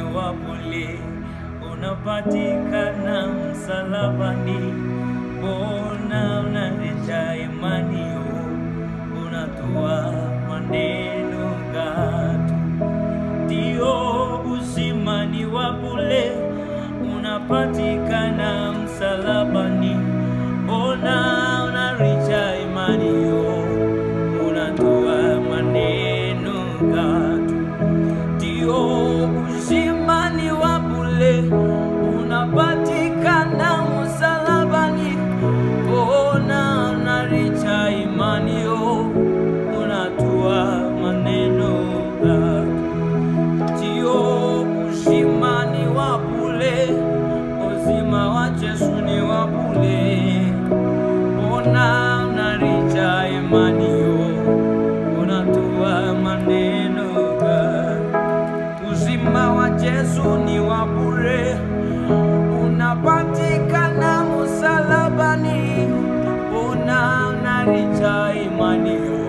wa bure unapatikana msalabani. Mbona unaleta imani yo, unatoa maneno gatu ndio uzimani wa bure unapatikana msalabani. Ona unaricha imani yo, unatoa maneno gatu ndio uzimani wa bure unapatikana msalabani. Ona unaricha imani yo, unatoa maneno gatu Tio uzima ni wa bure, uzima wa Yesu ni wa bure. Ona unarija imani yo, unatoa maneno gani? Uzima wa Yesu ni wa bure, unapatikana msalabani. Ona unarija imani yo,